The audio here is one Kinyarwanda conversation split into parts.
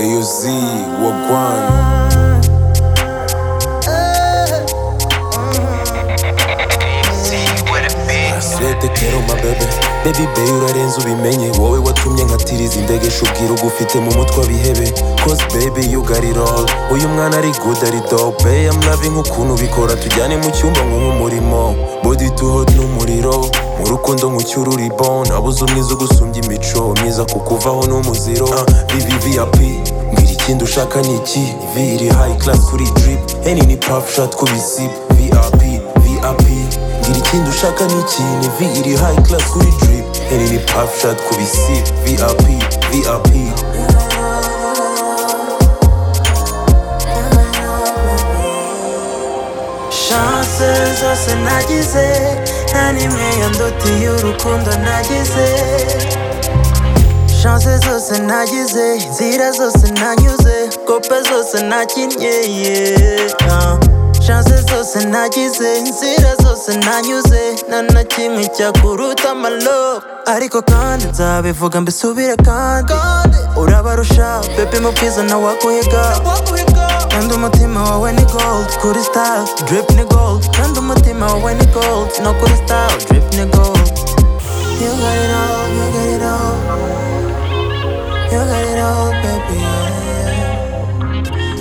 AOZ, Wagwan. Sete kero ma bebe Baby baby urarenze ubimenye Wowe watumye nkatiriza indegesho ubwira ugufite mu mutwe abihebe Cause baby you got it all Uyu mwana ari good ari dope I'm loving ukuntu ubikora Tujyane mu cyumba nk'umurimo Body to hot n'umuriro Mu rukundo nkucyura uri bon Nabuze umwiza ugusumbya imico Myiza kukuvaho n'umuziro uh, VVVIP Mbwira ikindi ushaka ni iki V iri high class kuri drip Any ni puff shot ku bisip VIP VIP ngira ikindi ushaka ni ikintu vi iri hayi class kuri drip iri ni puff shot ku bisi vip vip chance zose nagize nta n'imwe yandutiye urukundo nagize chance zose nagize inzira zose nanyuze kope zose nakinnye yeah. Ah. chance zose nagize inzira zose nanyuze nta na kimwe cyakuruta amalobe ariko kandi nzabivuga mbisubire kandi urabarusha pepe mu bwiza nawe wakuhiga kandi umutima wawe ni gold kuri style drip ni gold kandi umutima wawe ni gold no kuri style drip ni gold you got it all you got it all you got it all baby yeah.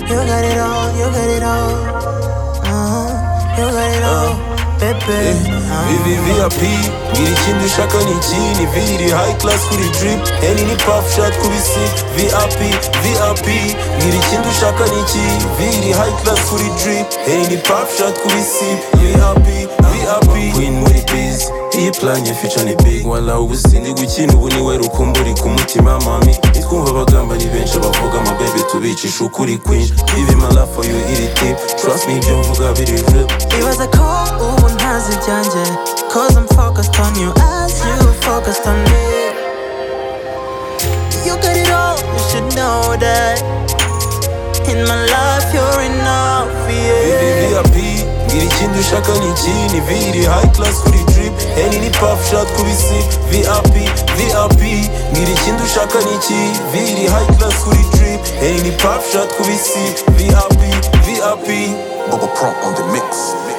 you got it all you got it all uh-huh. you got it all baby uh-huh. vivi vip ngira ikindi ushaka ni ikindi vi iri hayi class kuri drip iri ni puff shot ku bisi vip vip ngira ikindi ushaka ni ikindi vi iri hayi class kuri drip iri ni puff shot ku bisi vip vip queen muri biz iyi planye feature ni big wala ubusindi gukina ubu niwe rukumburi ku mutima mami nitwumva abagamba ni benshi abavuga amabebe tubicisha ukuri kwinshi ibi mala for you iri tip trust me ibyo mvuga biri real It was a call, ubu ntazi ibyanjye Cause I'm focused on you as you focused on me You got it all, you should know that In my life you're enough, yeah VVVIP Ngira ikindi ushaka ni ikindi V iri high class kuri drip Any ni puff shot ku bisi VIP VIP Ngira ikindi ushaka ni ikindi V iri high class kuri drip Any ni puff shot ku bisi VIP VIP Bubba Prompt on the mix.